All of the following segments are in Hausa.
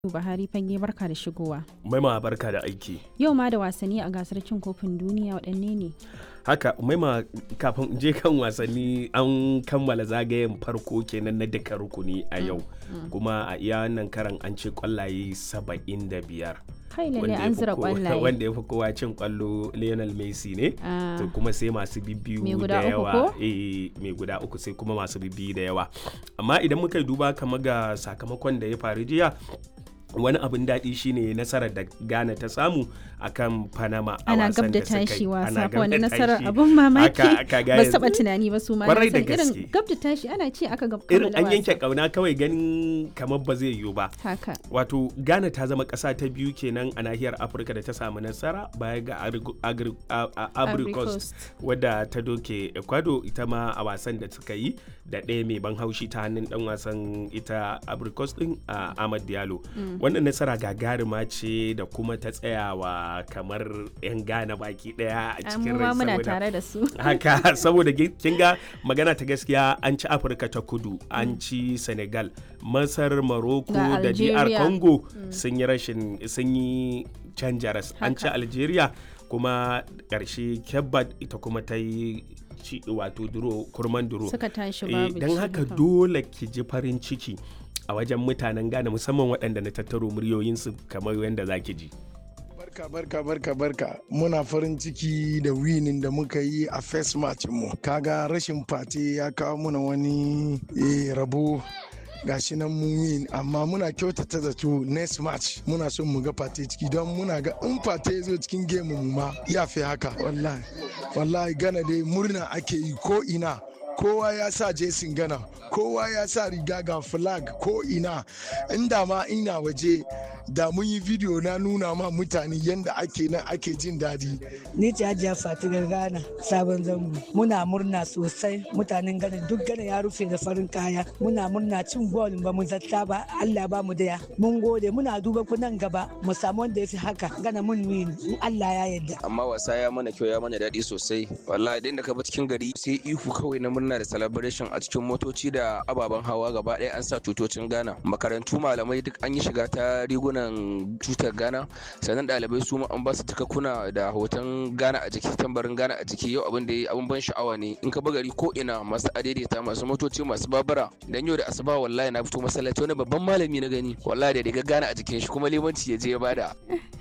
Buhari fage barka da shigowa. Maima barka da aiki. Yau ma da wasanni a gasar cin kofin duniya waɗanne ne? Haka Maima kafin je kan wasanni an kammala zagayen farko kenan na duka rukuni a yau. Kuma a iya wannan karan an ce kwallaye saba'in da biyar. Kai lalle an zira kwallaye. Wanda ya fi kowa cin kwallo Lionel Messi ne. Ah. To kuma sai masu bibbiyu Mai da guda uku yawa. ko? Eh mai guda uku sai kuma masu bibbiyu da yawa. Amma idan muka yi duba kama ga sakamakon da ya faru jiya wani abin daɗi shine nasarar da Ghana ta samu akan Panama a Ana wasan gab da da suka yi. tashi Ana wasa gab wani da nasarar tashi. abin mamaki Haka- haka ga ba su yanzu- taɓa tunani ba su ma Kwarai na da san irin gaske. gab da tashi ana ce aka gab irin kammala an yanke wasa. kauna kawai ganin kamar ba zai yiwu ba Haka. wato ghana ta zama ƙasa ta biyu kenan a nahiyar afirka da ta samu nasara baya ga Agri- Agri- a- a- Ivory ivory coast Coast. wadda ta doke ecuador ita ma a wasan da suka yi da ɗaya mai ban haushi ta hannun ɗan wasan ita ivory coast ɗin a ahmad diallo wannan nasara gagarima ce da kuma ta tsayawa kamar 'yan ghana baki ɗaya a Ah, cikin Mu rai ma muna saboda- tare da su. haka saboda gi- kin ga magana ta gaskiya an ci afirka ta kudu an ci senegal masar morocco Ga da dr Algeria. congo sun yi rashin sun yi canjaras an ci Haka. algeria kuma ƙarshe kebbat ita kuma ta yi ci wato duro kurman duro Suka tashi Eh, babu don ci, haka dole ki ji farin ciki a wajen mutanen Ghana musamman waɗanda na tattaro muryoyinsu kamar yadda za ki ji. Barka barka barka barka muna farin ciki da winin da muka yi a first match mu kaga rashin fate ya kawo muna wani eh, rabo gashi nan mun win amma muna kyautata zato next match muna son mu ga fate ciki don muna ga in fate ya zo cikin game mu ma ya fi haka wallahi wallahi gana dai murna ake yi ko ina kowa ya sa jesin gana kowa ya sa riga ga flag ko ina inda ma ina waje da mun yi video na nuna ma mutane yadda ake nan ake jin daɗi Ni ce Hajiya Fatigar Ghana sabon zango. Muna murna sosai mutanen Ghana duk Ghana ya rufe da farin kaya. Muna murna cin gol ba mu zata ba Allah ba mu daya. Mun gode muna duba ku nan gaba mu samu wanda ya fi haka Ghana mun win in Allah ya yarda. amma wasa ya mana kyau ya mana daɗi sosai wallahi idan da ka bi cikin gari sai ihu kawai na murna da celebration a cikin motoci da ababen hawa gaba ɗaya an sa tutocin Ghana makarantu malamai duk an yi shiga ta rigunan tutar Ghana sannan ɗalibai su ma an ba su kuna da hoton Ghana a jiki tambarin Ghana a jiki yau abin da ya abin ban sha'awa ne in ka bi gari ko ina masu adaidaita masu motoci masu babura dan yau da asuba wallahi na fito masallaci wani babban malami na gani wallahi da riga Ghana a jikin shi kuma limanci ya je ya bada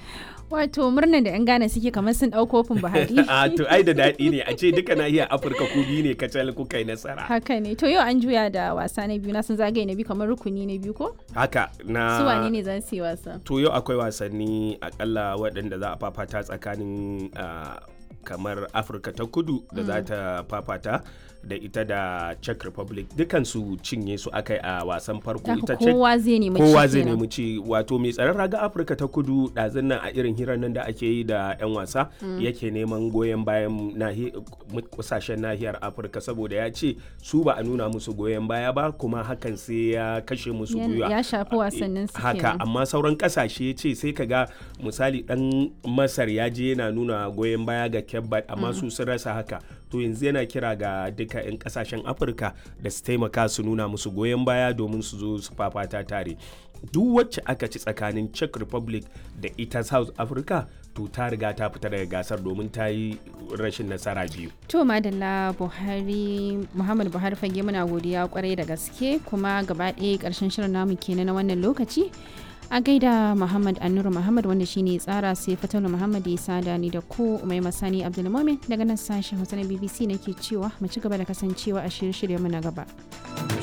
Wato murnan da 'yan Ghana suke kamar sun ɗau kofin Buhari. A to ai da daɗi ne a ce duka nahiyar Afirka ku biyu ne kacal kuka yi nasara. Haka ne. To yau an juya da wasa na biyu na sun zagaye na biyu kamar rukuni na biyu ko? Haka na Su wane ne za su yi wasa? To yau akwai wasanni akalla waɗanda za a fafata tsakanin ah, kamar Afirka ta kudu da za ta fafata da ita da Czech Republic dukansu cinye su aka yi a wasan farko Haka ita Czech kowa zai nemi ci kowa zai kenan. nemi ci wato mai tsaron raga afirka ta kudu ɗazun nan a irin hirar nan da ake yi da 'yan wasa yake neman goyon bayan nahi- kusashen nahiyar afirka saboda ya ce su ba a nuna musu goyon baya ba kuma hakan sai ya kashe musu Ya- gwiwa ya shafi wasannin su haka kenan. amma sauran kasashe ce sai ka ga misali dan masar ya je yana nuna goyon baya ga kebbat amma su sun rasa haka to yanzu yana kira ga duka 'yan kasashen afirka da su taimaka su nuna musu goyon baya domin su zo su fafata tare duk wacce aka ci tsakanin czech republic da ita south africa to ta riga ta fita daga gasar domin ta yi rashin nasara biyu To madalla Buhari Muhammad Buhari fage muna godiya kwarai da gaske kuma gaba ɗaya ƙarshen shirin namu kenan na wannan lokaci. A gaida Muhammad Annuru Muhammad wanda shine tsara sai Fatalu Muhammad ya sada ni da ku Umai Masani Abdulmumin daga nan sashen Hausa na BBC nake cewa mu ci gaba da kasancewa a shirye-shiryen mu na gaba.